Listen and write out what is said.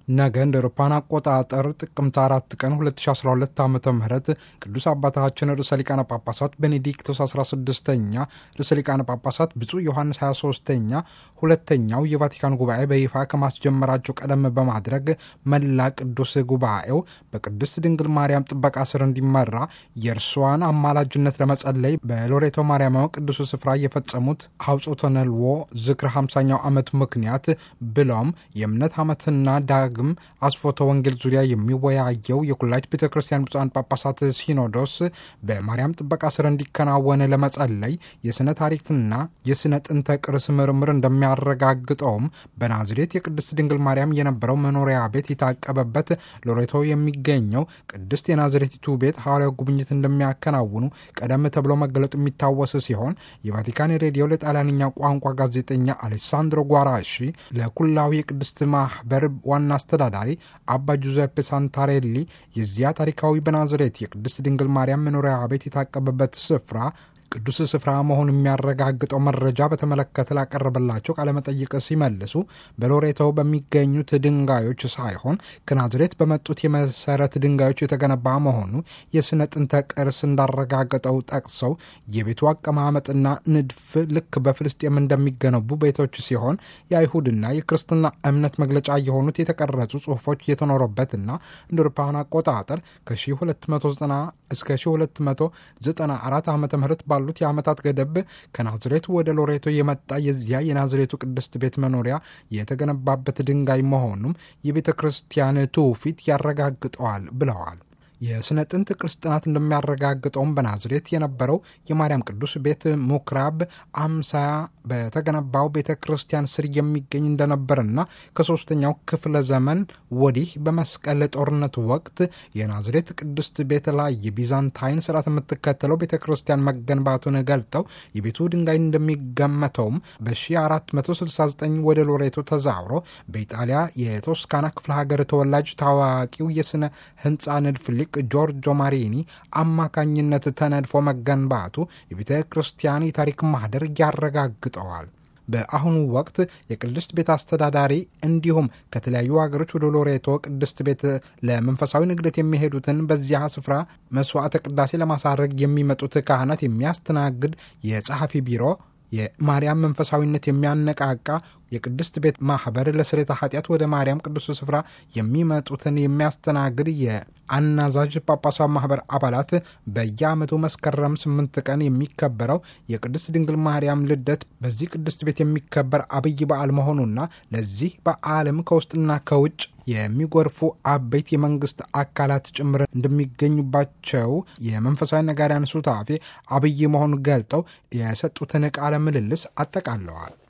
ነገ እንደ አውሮፓውያን አቆጣጠር ጥቅምት አራት ቀን 2012 ዓ ም ቅዱስ አባታችን ርዕሰ ሊቃነ ጳጳሳት ቤኔዲክቶስ 16ኛ ርዕሰ ሊቃነ ጳጳሳት ብፁዕ ዮሐንስ 23ኛ ሁለተኛው የቫቲካን ጉባኤ በይፋ ከማስጀመራቸው ቀደም በማድረግ መላ ቅዱስ ጉባኤው በቅድስት ድንግል ማርያም ጥበቃ ስር እንዲመራ የእርሷን አማላጅነት ለመጸለይ በሎሬቶ ማርያማዊ ቅዱስ ስፍራ የፈጸሙት ሐውጾተ ነልዎ ዝክር 50ኛው ዓመት ምክንያት ብሎም የእምነት ዓመትና ዳግም አስፎተ ወንጌል ዙሪያ የሚወያየው የኩላይት ቤተ ክርስቲያን ብፁዓን ጳጳሳት ሲኖዶስ በማርያም ጥበቃ ስር እንዲከናወን ለመጸለይ የሥነ ታሪክና የሥነ ጥንተ ቅርስ ምርምር እንደሚያረጋግጠውም በናዝሬት የቅድስት ድንግል ማርያም የነበረው መኖሪያ ቤት የታቀበበት ሎሬቶ የሚገኘው ቅድስት የናዝሬቲቱ ቤት ሐዋርያው ጉብኝት እንደሚያከናውኑ ቀደም ተብሎ መገለጡ የሚታወስ ሲሆን የቫቲካን ሬዲዮ ለጣሊያንኛ ቋንቋ ጋዜጠኛ አሌሳንድሮ ጓራሺ ለኩላዊ የቅድስት ማህበር ዋና አስተዳዳሪ አባ ጁዘፔ ሳንታሬሊ የዚያ ታሪካዊ በናዝሬት የቅድስት ድንግል ማርያም መኖሪያ ቤት የታቀበበት ስፍራ ቅዱስ ስፍራ መሆን የሚያረጋግጠው መረጃ በተመለከተ ላቀረበላቸው ቃለመጠይቅ ሲመልሱ በሎሬቶ በሚገኙት ድንጋዮች ሳይሆን ከናዝሬት በመጡት የመሰረት ድንጋዮች የተገነባ መሆኑ የሥነ ጥንተ ቅርስ እንዳረጋገጠው ጠቅሰው የቤቱ አቀማመጥና ንድፍ ልክ በፍልስጤም እንደሚገነቡ ቤቶች ሲሆን የአይሁድና የክርስትና እምነት መግለጫ የሆኑት የተቀረጹ ጽሑፎች የተኖረበትና እንደ አውሮፓውያን አቆጣጠር ከ1290 እስከ 1294 ዓ ም ባሉት የዓመታት ገደብ ከናዝሬቱ ወደ ሎሬቶ የመጣ የዚያ የናዝሬቱ ቅድስት ቤት መኖሪያ የተገነባበት ድንጋይ መሆኑም የቤተ ክርስቲያን ትውፊት ያረጋግጠዋል ብለዋል። የሥነ ጥንት ቅርስ ጥናት እንደሚያረጋግጠውም በናዝሬት የነበረው የማርያም ቅዱስ ቤት ምኩራብ አምሳያ በተገነባው ቤተ ክርስቲያን ስር የሚገኝ እንደነበርና ከሦስተኛው ክፍለ ዘመን ወዲህ በመስቀል ጦርነት ወቅት የናዝሬት ቅድስት ቤት ላይ የቢዛንታይን ስርዓት የምትከተለው ቤተ ክርስቲያን መገንባቱን ገልጠው የቤቱ ድንጋይ እንደሚገመተውም በ1469 ወደ ሎሬቶ ተዛውሮ በኢጣሊያ የቶስካና ክፍለ ሀገር ተወላጅ ታዋቂው የሥነ ሕንፃ ንድፍ ሊቅ ጆርጆ ማሪኒ አማካኝነት ተነድፎ መገንባቱ የቤተ ክርስቲያን የታሪክ ማህደር ያረጋግጠዋል። በአሁኑ ወቅት የቅድስት ቤት አስተዳዳሪ እንዲሁም ከተለያዩ ሀገሮች ወደ ሎሬቶ ቅድስት ቤት ለመንፈሳዊ ንግደት የሚሄዱትን በዚያ ስፍራ መስዋዕተ ቅዳሴ ለማሳረግ የሚመጡት ካህናት የሚያስተናግድ የጸሐፊ ቢሮ የማርያም መንፈሳዊነት የሚያነቃቃ የቅድስት ቤት ማህበር ለስሬታ ኃጢአት ወደ ማርያም ቅዱስ ስፍራ የሚመጡትን የሚያስተናግድ የአናዛዥ ጳጳሳዊ ማህበር አባላት በየዓመቱ መስከረም ስምንት ቀን የሚከበረው የቅድስት ድንግል ማርያም ልደት በዚህ ቅድስት ቤት የሚከበር አብይ በዓል መሆኑና ለዚህ በዓለም ከውስጥና ከውጭ የሚጎርፉ አበይት የመንግስት አካላት ጭምር እንደሚገኙባቸው የመንፈሳዊ ነጋሪያን ሱታፌ አብይ መሆኑን ገልጠው የሰጡትን ቃለ ምልልስ አጠቃለዋል።